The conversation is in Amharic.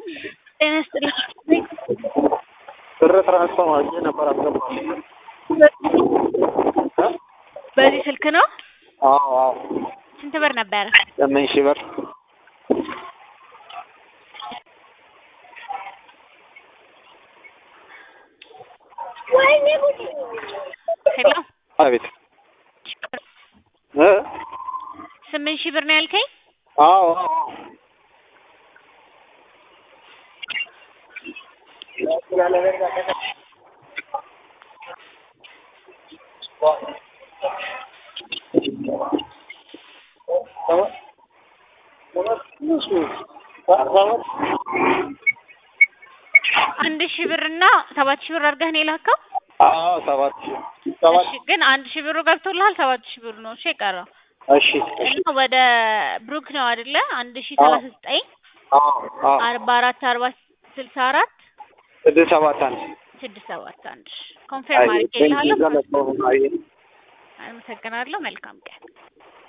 ጤና ይስጥልኝ። ብር ትራንስፈር አድርጌ ነበር አልገባም። በዚህ ስልክ ነው? አዎ አዎ ስንት ብር ነበረ? ስምንት ሺህ ብር ሄሎ አቤት እ ስምንት ሺህ ብር ነው ያልከኝ? አዎ አዎ አንድ ሺህ ብር እና ሰባት ሺህ ብር አድርገህ ነው የላከው? አዎ ሰባት ሺህ ሰባት እሺ ግን አንድ ሺህ ብሩ ገብቶልሃል? ሰባት ሺህ ብሩ ነው እሺ የቀረው እሺ እሺ እና ወደ ብሩክ ነው አይደለ? አንድ ሺህ ሰላሳ ዘጠኝ አዎ አዎ አርባ አራት አርባ ስልሳ አራት ስድስት ሰባት አንድ ስድስት ሰባት አንድ ኮንፌርም አድርጌልሃለሁ። አይ አመሰግናለሁ። መልካም ቀን